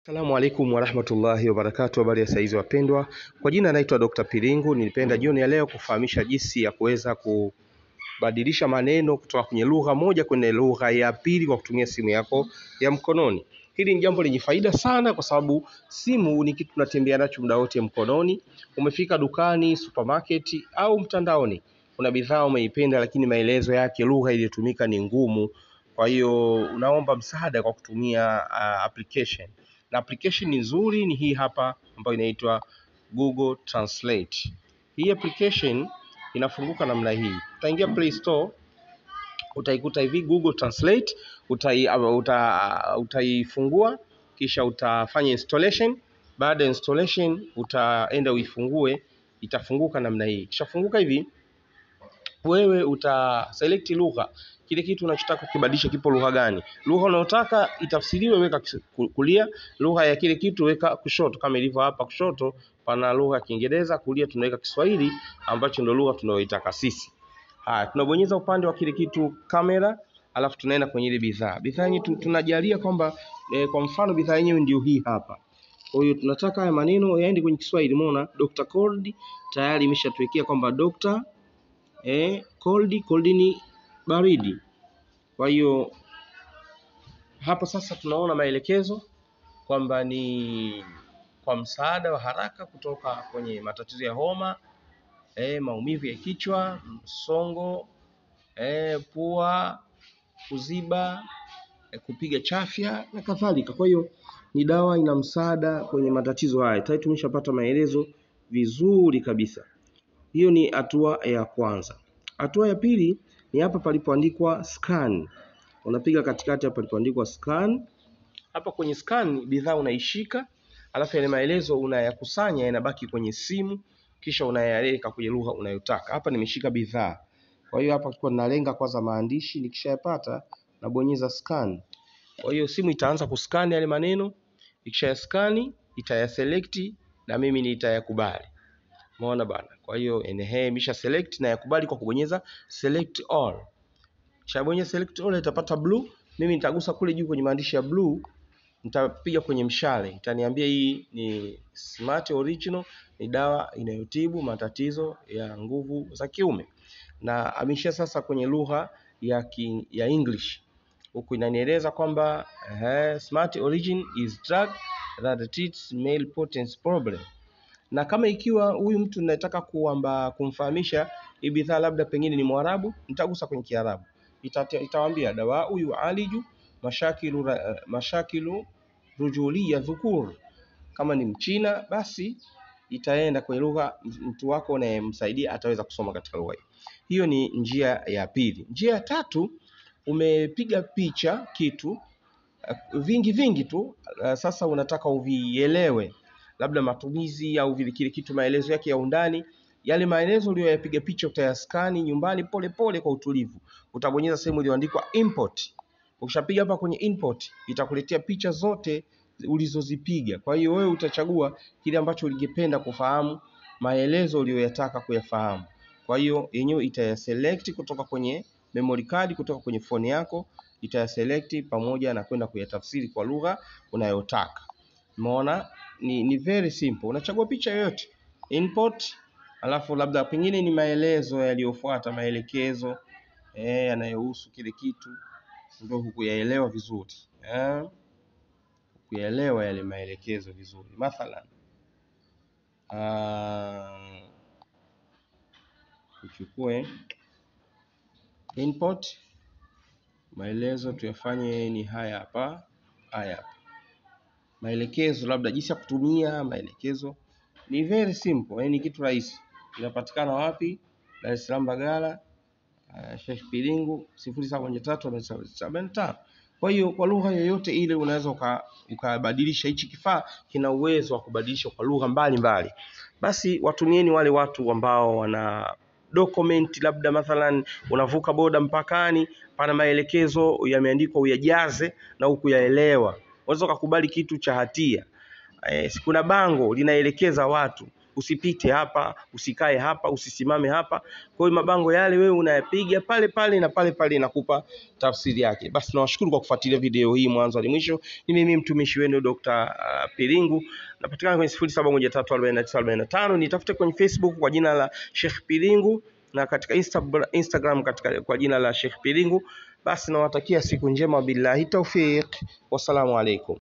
Assalamu alaikum warahmatullahi wabarakatuh. Habari ya saizi wapendwa, kwa jina naitwa Dr. Pilingu. Nilipenda jioni ya leo kufahamisha jinsi ya kuweza kubadilisha maneno kutoka kwenye lugha moja kwenye lugha ya pili kwa kutumia simu yako ya mkononi. Hili ni jambo lenye faida sana, kwa sababu simu ni kitu tunatembea nacho muda wote mkononi. Umefika dukani, supermarket au mtandaoni, kuna bidhaa umeipenda, lakini maelezo yake, lugha iliyotumika ni ngumu. Kwa hiyo unaomba msaada kwa kutumia uh, application na application nzuri ni hii hapa ambayo inaitwa Google Translate. Hii application inafunguka namna hii, utaingia Play Store, utaikuta hivi Google Translate, utai, uh, uta, uh, utaifungua kisha utafanya installation. Baada ya installation utaenda uifungue, itafunguka namna hii. Kishafunguka hivi wewe uta select lugha, kile kitu unachotaka kukibadilisha kipo lugha gani. Lugha unayotaka itafsiriwe, weka kulia. Lugha ya kile kitu weka kushoto, kama ilivyo hapa kushoto pana lugha ya Kiingereza, kulia tunaweka Kiswahili ambacho ndio lugha tunayoitaka sisi. Haya, tunabonyeza upande wa kile kitu kamera, alafu tunaenda kwenye ile bidhaa. Bidhaa yenyewe tunajalia kwamba eh, kwa mfano bidhaa yenyewe ndio hii hapa. Kwa hiyo tunataka haya maneno yaende kwenye Kiswahili. Umeona Dr. Cold tayari imeshatuwekea kwamba Dr. eh, cold cold ni baridi. Kwa hiyo hapa sasa tunaona maelekezo kwamba ni kwa msaada wa haraka kutoka kwenye matatizo ya homa eh, maumivu ya kichwa, msongo eh, pua kuziba eh, kupiga chafya na kadhalika. Kwa hiyo ni dawa ina msaada kwenye matatizo haya. Tayari tumeshapata maelezo vizuri kabisa. Hiyo ni hatua ya kwanza. Hatua ya pili ni hapa palipoandikwa scan. Unapiga katikati hapa palipoandikwa scan. Hapa kwenye scan bidhaa unaishika, alafu yale maelezo unayakusanya yanabaki kwenye simu, kisha unayaweka kwenye lugha unayotaka. Hapa nimeshika bidhaa, kwa hiyo hapa kwa nalenga kwanza maandishi, nikishayapata nabonyeza scan. Kwa hiyo simu itaanza kuscan yale maneno, ikishayaskani itayaselect na mimi nitayakubali. Umeona bana. Kwa hiyo ehe, imesha select na yakubali kwa kubonyeza select all. Kishabonyeza select all itapata blue. Mimi nitagusa kule juu kwenye maandishi ya blue, nitapiga kwenye mshale, itaniambia hii ni Smart Original, ni dawa inayotibu matatizo ya nguvu za kiume, na amesha sasa kwenye lugha ya ki, ya English huku inanieleza kwamba eh, Smart Origin is drug that treats male potency problem na kama ikiwa huyu mtu nataka kuamba kumfahamisha hii bidhaa labda pengine ni Mwarabu, nitagusa kwenye Kiarabu, itawaambia dawa huyu aliju mashakilu, mashakilu rujulia dhukur. Kama ni Mchina basi itaenda kwenye lugha mtu wako unayemsaidia ataweza kusoma katika lugha hiyo. Hiyo ni njia ya pili. Njia ya tatu, umepiga picha kitu vingi vingi tu, sasa unataka uvielewe labda matumizi au vile kile kitu maelezo yake ya undani. Yale maelezo uliyoyapiga picha utayaskani nyumbani pole pole kwa utulivu. Utabonyeza sehemu iliyoandikwa import. Ukishapiga hapa kwenye import, itakuletea picha zote ulizozipiga. Kwa hiyo wewe utachagua kile ambacho ungependa kufahamu, maelezo uliyoyataka kuyafahamu. Kwa hiyo yenyewe itayaselect kutoka kwenye memory card, kutoka kwenye phone yako, itayaselect pamoja na kwenda kuyatafsiri kwa lugha unayotaka. Umeona? Ni, ni very simple. Unachagua picha yoyote import, alafu labda pengine ni maelezo yaliyofuata maelekezo eh, yanayohusu kile kitu, ndio hukuyaelewa vizuri eh, hukuyaelewa yale maelekezo vizuri. Mathalan uh, tuchukue import, maelezo tuyafanye ni haya hapa, haya hapa maelekezo labda jinsi ya kutumia maelekezo ni very simple, yani ni kitu rahisi. Inapatikana wapi? Dar es Salaam Bagala, uh, Sheikh Pilingu sifuri saba moja tatu sabini tano. Kwa hiyo kwa lugha yoyote ile unaweza ukabadilisha. Hichi kifaa kina uwezo wa kubadilisha kwa lugha mbalimbali. Basi watumieni wale watu ambao wana document, labda mathalan unavuka boda mpakani, pana maelekezo yameandikwa uyajaze na hukuyaelewa unaweza ukakubali kitu cha hatia. E, kuna bango linaelekeza watu usipite hapa, usikae hapa, usisimame hapa. Kwa hiyo mabango yale wewe unayapiga pale pale na pale pale inakupa tafsiri yake. Basi nawashukuru kwa kufuatilia video hii mwanzo hadi mwisho. Ni mimi mtumishi wenu Dr. uh, Pilingu. Napatikana kwenye sifuri saba moja tatu arobaini na tisa arobaini na tano. Nitafute kwenye Facebook kwa jina la Sheikh Pilingu na katika Insta, Instagram katika, kwa jina la Sheikh Pilingu. Basi nawatakia siku njema, billahi taufiq, wassalamu alaikum.